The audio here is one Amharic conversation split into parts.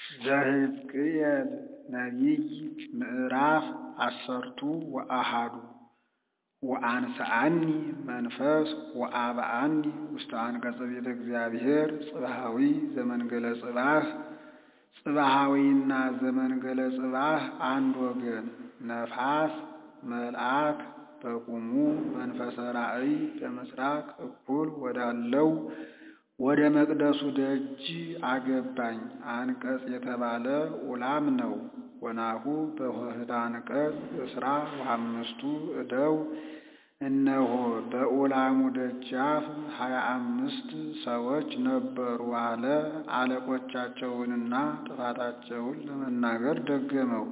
ዘሕዝቅኤል ነቢይ ምዕራፍ አሰርቱ ወአሐዱ ወአንሥአኒ መንፈስ ወአብአኒ ውስተ አንቀጸ ቤተ እግዚአብሔር ጽባሃዊ ዘመንገለ ጽባህ ጽባሃዊና ዘመንገለ ጽባህ አንድ ወገን ነፋስ መልአክ በቁሙ መንፈሰ ራእይ በምሥራቅ እኩል ወዳለው ወደ መቅደሱ ደጅ አገባኝ። አንቀጽ የተባለ ኡላም ነው። ወናሁ በኆኅተ አንቀጽ እስራ ወአምስቱ እደው እነሆ በኡላሙ ደጃፍ ሀያ አምስት ሰዎች ነበሩ አለ። አለቆቻቸውንና ጥፋታቸውን ለመናገር ደገመው።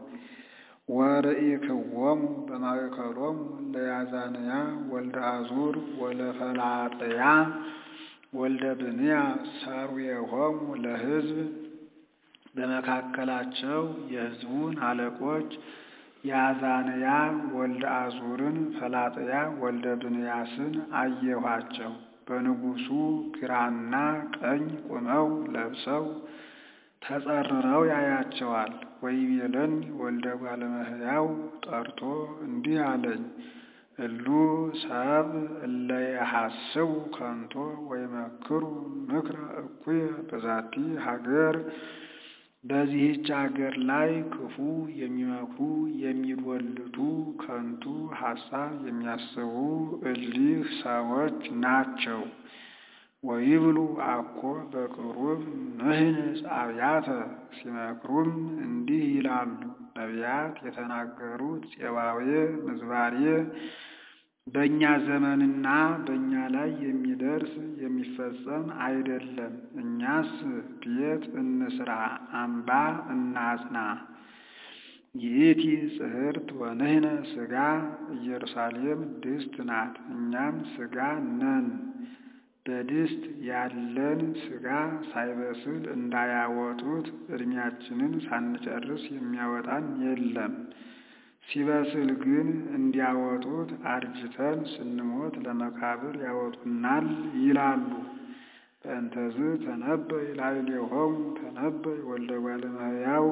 ወርኢክዎሙ በማእከሎሙ ለያዛንያ ወልደ አዙር ወለፈላጥያ ወልደ ብንያ ሠሩየሆሙ ለሕዝብ በመካከላቸው የሕዝቡን አለቆች ያዛንያ ወልደ አዙርን ፈላጥያ ወልደ ብንያስን አየኋቸው። በንጉሡ ግራና ቀኝ ቁመው ለብሰው ተጸርረው ያያቸዋል። ወይቤለኒ ወልደ እጓለ እመሕያው ጠርቶ እንዲህ አለኝ፣ እሉ ሰብእ እለ የሐስቡ ከንቶ ወይመክሩ ምክረ እኩየ በዛቲ ሀገር በዚህች አገር ላይ ክፉ የሚመክሩ የሚዶልቱ ከንቱ ሐሳብ የሚያስቡ እሊህ ሰዎች ናቸው። ወይብሉ አኮ በቅሩብ ንሕንጽ አብያተ ሲመክሩም እንዲህ ይላሉ፣ ነቢያት የተናገሩት ፄባዌ ምዝባሬ በእኛ ዘመንና በእኛ ላይ የሚደርስ የሚፈጸም አይደለም። እኛስ ቤት እንስራ፣ አምባ እናጽና። ይእቲ ጽሕርት ወንሕነ ሥጋ ኢየሩሳሌም ድስት ናት፣ እኛም ሥጋ ነን። በድስት ያለን ሥጋ ሳይበስል እንዳያወጡት ዕድሜያችንን ሳንጨርስ የሚያወጣን የለም። ሲበስል ግን እንዲያወጡት አርጅተን ስንሞት ለመቃብር ያወጡናል ይላሉ። በእንተዝ ተነበይ ላዕሌሆሙ ተነበይ ወልደ እጓለ እመሕያው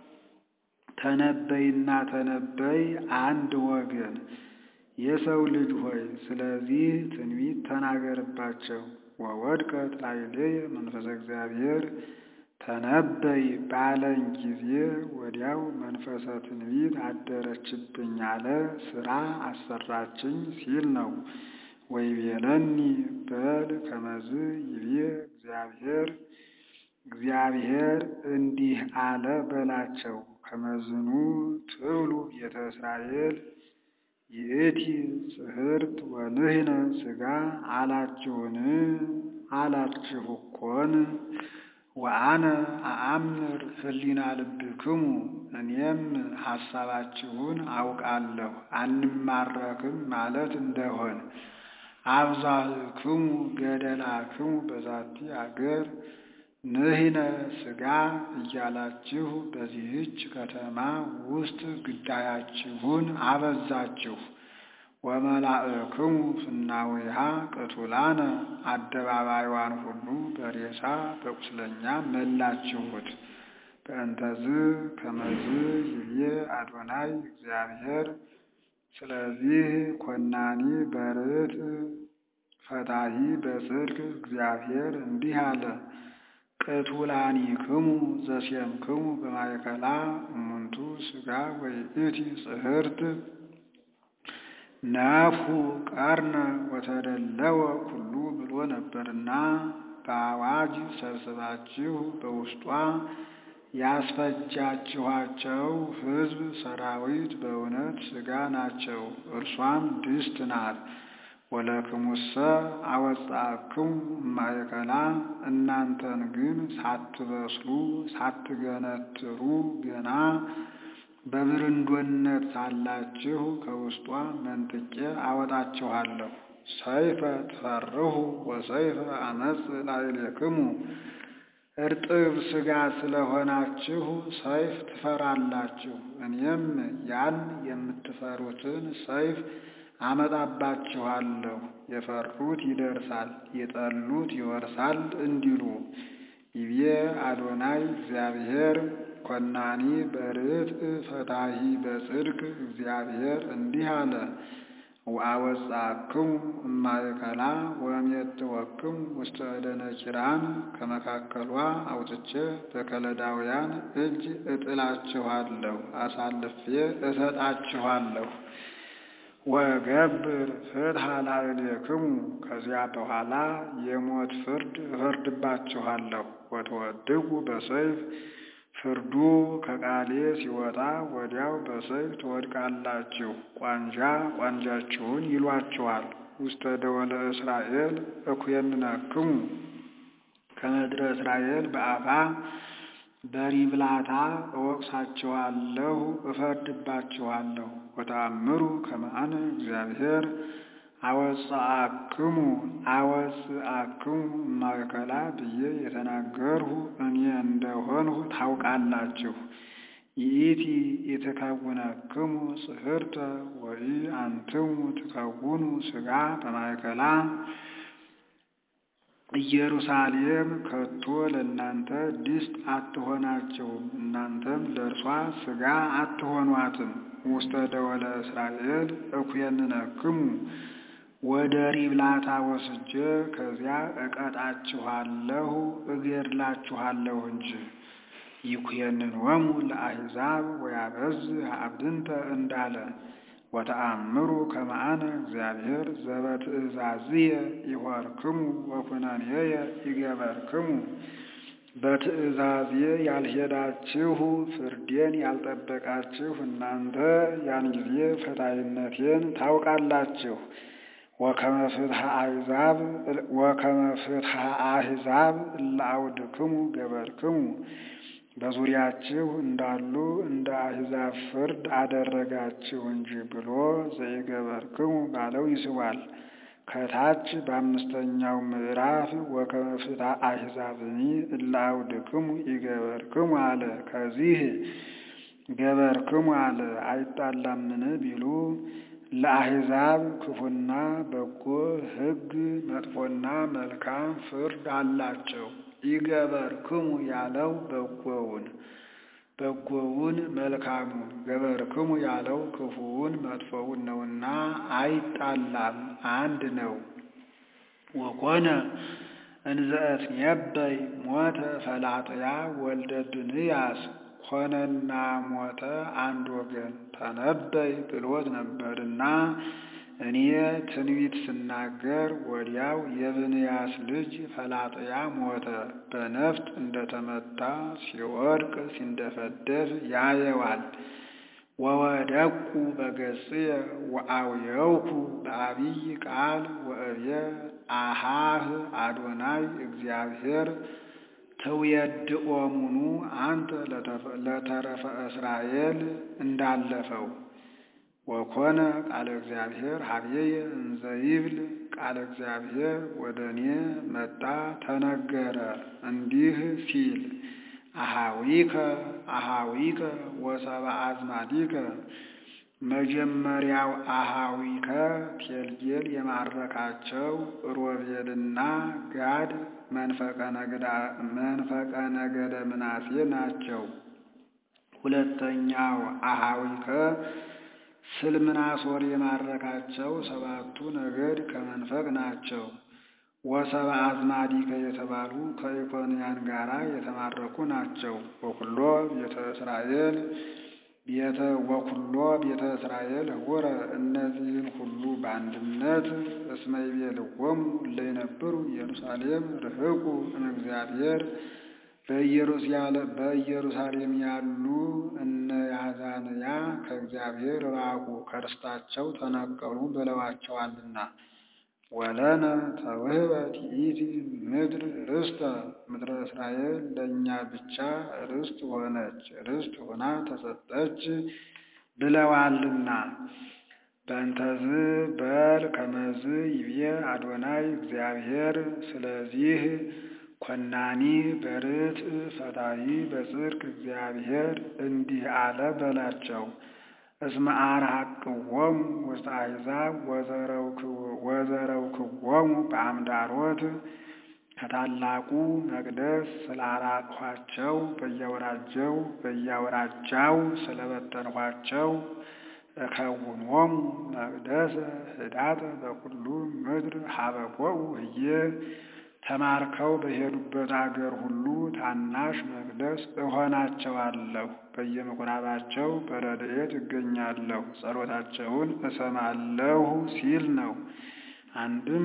ተነበይና ተነበይ አንድ ወገን የሰው ልጅ ሆይ ስለዚህ ትንቢት ተናገርባቸው። ወወድቀት ላዕሌየ መንፈሰ እግዚአብሔር ተነበይ ባለኝ ጊዜ ወዲያው መንፈሰ ትንቢት አደረችብኝ አለ። ሥራ አሰራችኝ ሲል ነው። ወይቤለኒ በል ከመዝ ይቤ እግዚአብሔር እግዚአብሔር እንዲህ አለ በላቸው። ከመዝኑ ትብሉ ቤተ እስራኤል ይእቲ ጽሕርት ወንሕነ ሥጋ አላችሁን? አላችሁ እኮን ወአነ አአምር ሕሊና ልብክሙ እኔም ሐሳባችሁን አውቃለሁ። አንማረክም ማለት እንደሆን አብዛክሙ ገደላክሙ በዛቲ አገር ንሕነ ሥጋ እያላችሁ በዚህች ከተማ ውስጥ ግዳያችሁን አበዛችሁ። ወመላእክሙ ፍናዊሃ ቅቱላነ አደባባይዋን ሁሉ በሬሳ በቁስለኛ መላችሁት። በእንተዝ ከመዝ ይብዬ አዶናይ እግዚአብሔር ስለዚህ ኮናኒ በርት ፈታሂ በጽድቅ እግዚአብሔር እንዲህ አለ። ቅቱላኒክሙ ዘሴምክሙ በማእከላ እሙንቱ ሥጋ ወይእቲ ጽሕርት ነፍሑ ቀርነ ወተደለወ ኩሉ ብሎ ነበርና በአዋጅ ሰብስባችሁ በውስጧ ያስፈጃችኋቸው ሕዝብ ሰራዊት በእውነት ሥጋ ናቸው። እርሷም ድስት ናት። ወለክሙሰ አወጻእክሙ እማእከላ እናንተን ግን ሳትበስሉ ሳትገነትሩ ገና በብርንዶነት ሳላችሁ ከውስጧ መንጥቄ አወጣችኋለሁ። ሰይፈ ትፈርሁ ወሰይፈ አመፅ ላዕሌክሙ እርጥብ ሥጋ ስለሆናችሁ ሰይፍ ትፈራላችሁ። እኔም ያን የምትፈሩትን ሰይፍ አመጣባችኋለሁ። የፈሩት ይደርሳል፣ የጠሉት ይወርሳል እንዲሉ ይቤ አዶናይ እግዚአብሔር ኮናኒ በርትዕ ፈታሒ በጽድቅ እግዚአብሔር እንዲህ አለ ወአወጻክሙ እማእከላ ወእሜትወክሙ ውስተ እደ ነኪራን ከመካከሏ አውጥቼ በከለዳውያን እጅ እጥላችኋለሁ፣ አሳልፌ እሰጣችኋለሁ። ወገብር ፍትሐ ላዕሌክሙ ከዚያ በኋላ የሞት ፍርድ እፈርድባችኋለሁ። ወተወድቁ በሰይፍ ፍርዱ ከቃሌ ሲወጣ ወዲያው በሰይፍ ትወድቃላችሁ። ቋንጃ ቋንጃችሁን ይሏችኋል። ውስተ ደወለ እስራኤል እኩየንነክሙ ከምድረ እስራኤል በአፋ በሪብላታ እወቅሳችኋለሁ፣ እፈርድባችኋለሁ። ወተአምሩ ከመ አነ እግዚአብሔር አወጽአክሙ አወጽአክሙ እማእከላ ብዬ የተናገርሁ እኔ እንደሆንሁ ታውቃላችሁ። ይእቲ ኢትከውነክሙ ጽሕርተ ወኢ አንትሙ ትከውኑ ሥጋ በማእከላ ኢየሩሳሌም ከቶ ለእናንተ ድስት አትሆናቸውም፣ እናንተም ለእርሷ ሥጋ አትሆኗትም። ውስተ ደወለ እስራኤል እኩየንነክሙ ወደ ሪብላታ ወስጄ ከዚያ እቀጣችኋለሁ እገድላችኋለሁ እንጂ። ይኩየንኖሙ ለአሕዛብ ወያበዝሕ አብድንተ እንዳለ ወተአምሩ ከመ አነ እግዚአብሔር ዘበትእዛዝየ ይሖርክሙ ወኵነኔየ ይገበርክሙ። በትእዛዜ ያልሄዳችሁ ፍርዴን ያልጠበቃችሁ እናንተ ያን ጊዜ ፈታይነቴን ታውቃላችሁ። ወከመ ፍትሐ አሕዛብ ወከመ ፍትሐ አሕዛብ እለ አውድክሙ ገበርክሙ በዙሪያችሁ እንዳሉ እንደ አሕዛብ ፍርድ አደረጋችሁ እንጂ ብሎ ዘይገበርክሙ ባለው ይስባል። ከታች በአምስተኛው ምዕራፍ ወከመ ፍትሐ አሕዛብኒ እለ አውድክሙ ይገበርክሙ አለ። ከዚህ ገበርክሙ አለ አይጣላምን ቢሉ ለአሕዛብ ክፉና በጎ ሕግ መጥፎና መልካም ፍርድ አላቸው። ይገበርክሙ ያለው በጎውን በጎውን መልካሙን ገበርክሙ ያለው ክፉውን መጥፎውን ነውና አይጣላም፣ አንድ ነው። ወኮነ እንዘ እትነበይ ሞተ ፈላጥያ ወልደ ብንያስ ሆነና ሞተ አንድ ወገን ተነበይ ብሎት ነበርና እኔ ትንቢት ስናገር ወዲያው የብንያስ ልጅ ፈላጥያ ሞተ። በነፍጥ እንደተመታ ሲወድቅ ሲንደፈደፍ ያየዋል። ወወደቁ በገጽየ ወአውየውኩ በአቢይ ቃል ወእብየ አሃህ አዶናይ እግዚአብሔር ትውየድኦሙኑ አንተ ለተረፈ እስራኤል እንዳለፈው ወኮነ ቃለ እግዚአብሔር ሀብዬየ እንዘ ይብል ቃለ እግዚአብሔር ወደ እኔ መጣ ተነገረ እንዲህ ሲል አሃዊከ አሃዊከ ወሰብአ አዝማዲከ መጀመሪያው አሃዊከ ቴልጌል የማረካቸው ሮቤልና ጋድ መንፈቀ ነገደ ምናሴ ናቸው። ሁለተኛው አሃዊከ ስልምናሶር የማረካቸው ሰባቱ ነገድ ከመንፈቅ ናቸው። ወሰብአ አዝማዲከ የተባሉ ከኢኮንያን ጋራ የተማረኩ ናቸው። ወኩሎ ቤተ እስራኤል ቤተ ወኩሎ ቤተ እስራኤል ህቡረ እነዚህን ሁሉ በአንድነት እስመ ይቤልዎሙ እለ ይነብሩ ኢየሩሳሌም ርህቁ እምእግዚአብሔር በኢየሩሳሌም ያሉ እነ ያዛንያ ከእግዚአብሔር ራቁ ከርስታቸው ተነቀሉ ብለዋቸዋልና። ወለነ ተውህበት ይእቲ ምድር ርስተ ምድረ እስራኤል ለእኛ ብቻ ርስት ሆነች ርስት ሆና ተሰጠች ብለዋልና። በእንተዝ በል ከመዝ ይብዬ አዶናይ እግዚአብሔር ስለዚህ ኮናኒ በርትዕ ፈታሒ በጽድቅ እግዚአብሔር እንዲህ አለ በላቸው። እስመ አርሐቅዎሙ ውስተ አሕዛብ ወዘረውክዎሙ በአምዳሮት ከታላቁ መቅደስ ስላራቅኋቸው በየአውራጀው በየአውራጃው ስለበተንኋቸው እከውኖሙ መቅደሰ ህዳጠ በኩሉ ምድር ሀበቦኡ ህዬ ተማርከው በሄዱበት አገር ሁሉ ታናሽ መቅደስ እሆናቸዋለሁ። በየምኩራባቸው በረድኤት እገኛለሁ፣ ጸሎታቸውን እሰማለሁ ሲል ነው። አንድም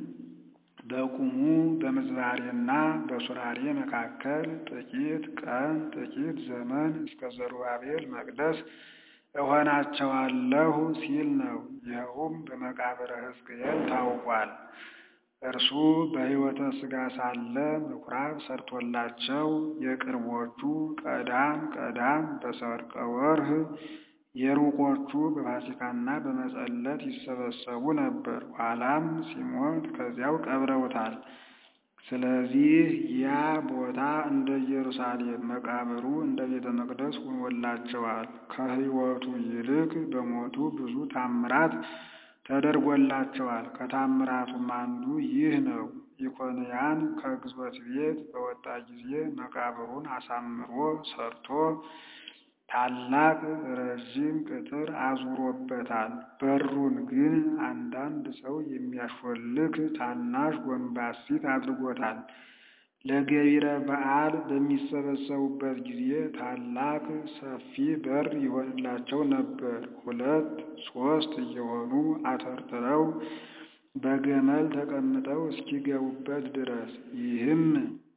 በቁሙ በምዝባሬና በሱራሬ መካከል ጥቂት ቀን ጥቂት ዘመን እስከ ዘሩባቤል መቅደስ እሆናቸዋለሁ ሲል ነው። ይኸውም በመቃብረ ሕዝቅኤል ታውቋል። እርሱ በሕይወተ ሥጋ ሳለ ምኩራብ ሰርቶላቸው የቅርቦቹ ቀዳም ቀዳም በሰርቀ ወርህ የሩቆቹ በፋሲካና በመጸለት ይሰበሰቡ ነበር። ኋላም ሲሞት ከዚያው ቀብረውታል። ስለዚህ ያ ቦታ እንደ ኢየሩሳሌም መቃብሩ እንደ ቤተ መቅደስ ሆኖላቸዋል። ከሕይወቱ ይልቅ በሞቱ ብዙ ታምራት ተደርጎላቸዋል። ከታምራቱም አንዱ ይህ ነው። ኢኮንያን ከግዞት ቤት በወጣ ጊዜ መቃብሩን አሳምሮ ሰርቶ ታላቅ ረዥም ቅጥር አዙሮበታል። በሩን ግን አንዳንድ ሰው የሚያሾልክ ታናሽ ጎንባሲት አድርጎታል። ለገቢረ በዓል በሚሰበሰቡበት ጊዜ ታላቅ ሰፊ በር ይሆንላቸው ነበር። ሁለት ሦስት እየሆኑ አተርትረው በገመል ተቀምጠው እስኪገቡበት ድረስ ይህም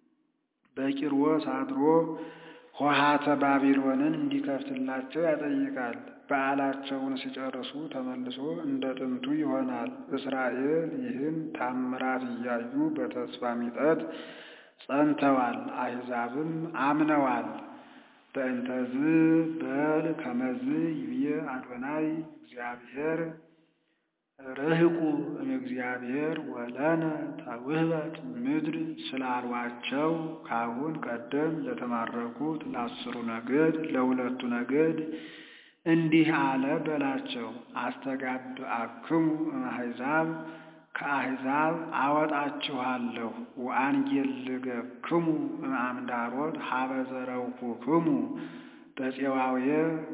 በቂሮስ አድሮ ሆሃተ ባቢሎንን እንዲከፍትላቸው ያጠይቃል። በዓላቸውን ሲጨርሱ ተመልሶ እንደ ጥንቱ ይሆናል። እስራኤል ይህን ታምራት እያዩ በተስፋ ሚጠት ጸንተዋል፣ አሕዛብም አምነዋል። በእንተዝ በል ከመዝ ይብዬ አዶናይ እግዚአብሔር ርህቁ እምእግዚአብሔር ወለነ ተውህበት ምድር ስላሏቸው ካሁን ቀደም ለተማረኩት ለአስሩ ነገድ ለሁለቱ ነገድ እንዲህ አለ በላቸው። አስተጋብአክሙ እምአሕዛብ ከአሕዛብ አወጣችኋለሁ። ወአንጌልገክሙ እምአምዳሮት ሀበ ዘረውኩክሙ በፄዋውየ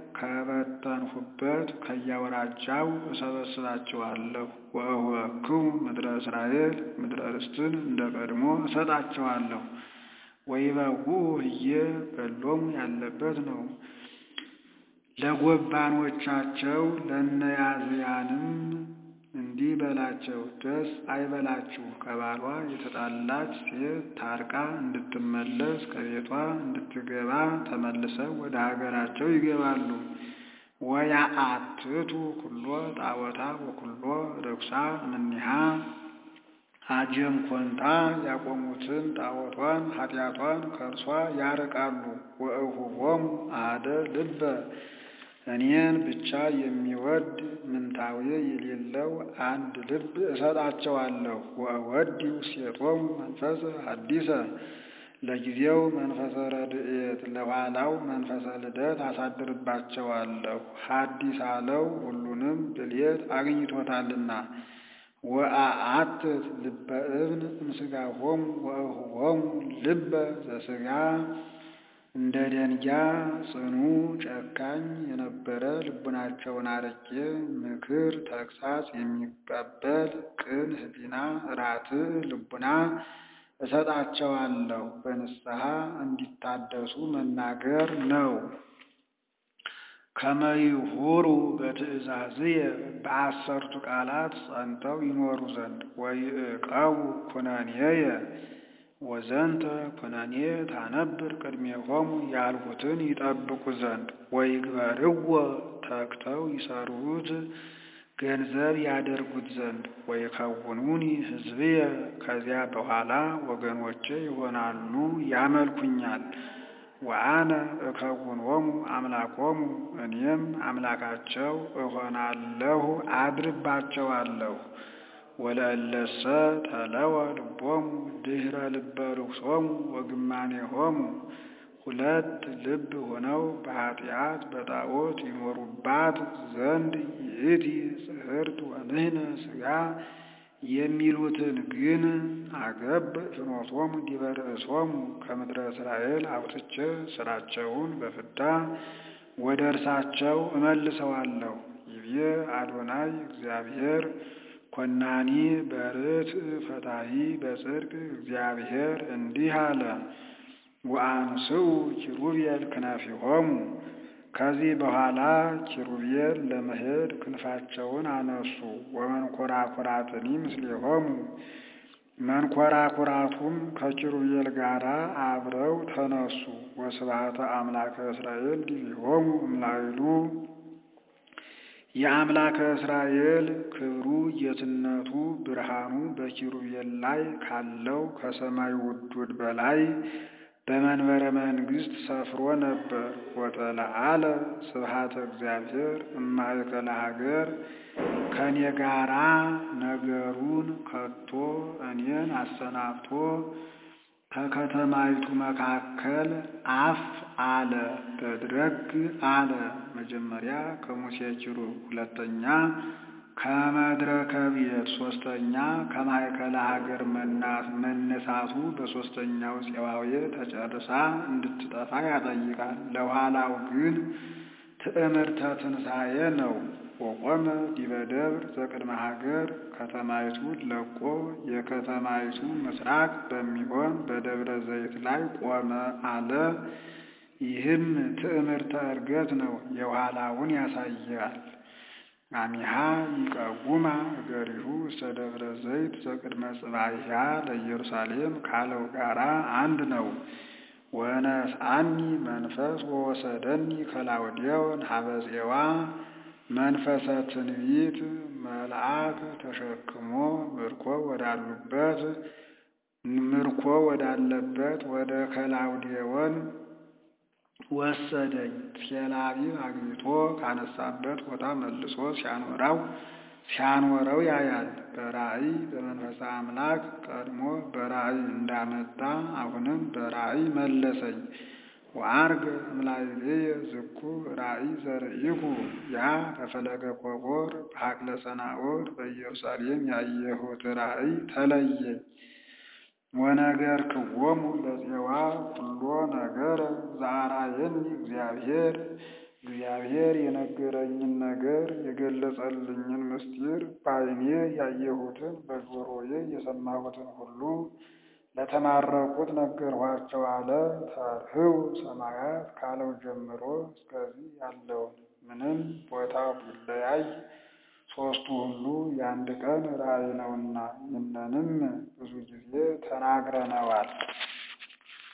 ከበተንሁበት ከያወራጃው እሰበስባችኋለሁ። ወእሁበክሙ ምድረ እስራኤል ምድረ ርስትን እንደ ቀድሞ እሰጣችኋለሁ። ወይበውኡ ህዬ በሎሙ ያለበት ነው። ለጎባኖቻቸው ለነያዝያንም እንዲህ በላቸው፣ ደስ አይበላችሁ። ከባሏ የተጣላች ሴት ታርቃ እንድትመለስ ከቤቷ እንድትገባ ተመልሰው ወደ ሀገራቸው ይገባሉ። ወያአትቱ ኩሎ ጣዖታ ወኩሎ ርኩሳ እምኔሃ አጀም ኮንታ ያቆሙትን ጣዖቷን ኃጢአቷን ከእርሷ ያርቃሉ። ወእሁቦሙ አሐደ ልበ እኔን ብቻ የሚወድ ምንታዌ የሌለው አንድ ልብ እሰጣቸዋለሁ። ወእወዲ ውስቴቶሙ መንፈሰ ሐዲሰ ለጊዜው መንፈሰ ረድኤት ለኋላው መንፈሰ ልደት አሳድርባቸዋለሁ። ሐዲስ አለው ሁሉንም ብልየት አግኝቶታልና። ወአአትት ልበ እብን እምሥጋሆሙ ወእሁቦሙ ልበ ዘሥጋ እንደ ደንጊያ ጽኑ ጨካኝ የነበረ ልቡናቸውን አርቄ ምክር ተግሳጽ የሚቀበል ቅን ሕሊና ራትዕ ልቡና እሰጣቸዋለሁ። በንስሐ እንዲታደሱ መናገር ነው። ከመይሁሩ በትእዛዝየ በአሰርቱ ቃላት ጸንተው ይኖሩ ዘንድ ወይዕቀቡ ኩነኔየ ወዘንተ ኩነኔ ታነብር ቅድሜሆሙ ያልሁትን ይጠብቁ ዘንድ ወይግበርዎ ተግተው ይሰሩት ገንዘብ ያደርጉት ዘንድ ወይከውኑኒ ሕዝብየ ከዚያ በኋላ ወገኖቼ ይሆናሉ፣ ያመልኩኛል። ወአነ እከውኖሙ አምላኮሙ እኔም አምላካቸው እሆናለሁ፣ አድርባቸዋለሁ። ወለእለሰ ተለወ ልቦሙ ድኅረ ልበ ርኩሶሙ ወግማኔሆሙ ሁለት ልብ ሆነው በኃጢአት በጣዖት ይኖሩባት ዘንድ ይእቲ ጽሕርት ወንሕነ ሥጋ የሚሉትን ግን አገብ ፍኖቶሙ ዲበ ርእሶሙ ከምድረ እስራኤል አውጥቼ ስራቸውን በፍዳ ወደ እርሳቸው እመልሰዋለሁ። ይቤ አዶናይ እግዚአብሔር ኮናኒ በርትዕ ፈታሒ በጽድቅ እግዚአብሔር እንዲህ አለ። ወአንስኡ ኪሩቤል ክናፊሆሙ ከዚህ በኋላ ኪሩቤል ለመሄድ ክንፋቸውን አነሱ። ወመንኮራኩራትኒ ምስሌሆሙ መንኮራኩራቱም ከኪሩቤል ጋር አብረው ተነሱ። ወስብሐተ አምላከ እስራኤል ዲቢሆሙ እምላዕሉ የአምላከ እስራኤል ክብሩ ጌትነቱ ብርሃኑ በኪሩቤል ላይ ካለው ከሰማይ ውዱድ በላይ በመንበረ መንግሥት ሰፍሮ ነበር። ወተለዓለ ስብሐተ እግዚአብሔር እማእከለ ሀገር ከእኔ ጋራ ነገሩን ከቶ እኔን አሰናብቶ ከከተማይቱ መካከል አፍ አለ በድረግ አለ። መጀመሪያ ከሙሴ ኪሩብ፣ ሁለተኛ ከመድረከ ቤት፣ ሶስተኛ ከማእከለ ሀገር መነሳቱ በሶስተኛው ፄዋዌ ተጨርሳ እንድትጠፋ ያጠይቃል። ለኋላው ግን ትዕምርተ ትንሣኤ ነው። ወቆመ ዲበ ደብር ዘቅድመ ሀገር ከተማይቱን ለቆ የከተማይቱ ምስራቅ በሚሆን በደብረ ዘይት ላይ ቆመ አለ። ይህም ትዕምርተ ዕርገት ነው። የኋላውን ያሳያል። አሚሃ ይቀውማ እገሪሁ ውስተ ደብረ ዘይት ዘቅድመ ጽባሕያ ለኢየሩሳሌም ካለው ጋራ አንድ ነው። ወነስአኒ መንፈስ ወወሰደኒ ከላውዴዎን ሀበፄዋ መንፈሰ ትንቢት መልአክ ተሸክሞ ምርኮ ወዳሉበት ምርኮ ወዳለበት ወደ ከላውዴዎን ወሰደኝ። ቴልአቢብ አግብቶ ካነሳበት ቦታ መልሶ ሲያኖራው ሲያኖረው ያያል። በራእይ በመንፈሰ አምላክ ቀድሞ በራእይ እንዳመጣ አሁንም በራእይ መለሰኝ። ወአርገ እምላዕሌየ ዝኩ ራእይ ዘርኢኩ ያ በፈለገ ኮቦር በሀቅለ ሰናዖር በኢየሩሳሌም ያየሁት ራእይ ተለየኝ። ወነገር ክዎሙ ለፄዋ ኩሎ ነገር ዘአርአየኒ እግዚአብሔር እግዚአብሔር የነገረኝን ነገር የገለጸልኝን ምስጢር በዓይኔ ያየሁትን በጆሮዬ የሰማሁትን ሁሉ ለተማረኩት ነገርኋቸው አለ። ተርኅው ሰማያት ካለው ጀምሮ እስከዚህ ያለውን ምንም ቦታው ቢለያይ ሦስቱ ሁሉ የአንድ ቀን ራእይ ነውና ይህንንም ብዙ ጊዜ ተናግረነዋል።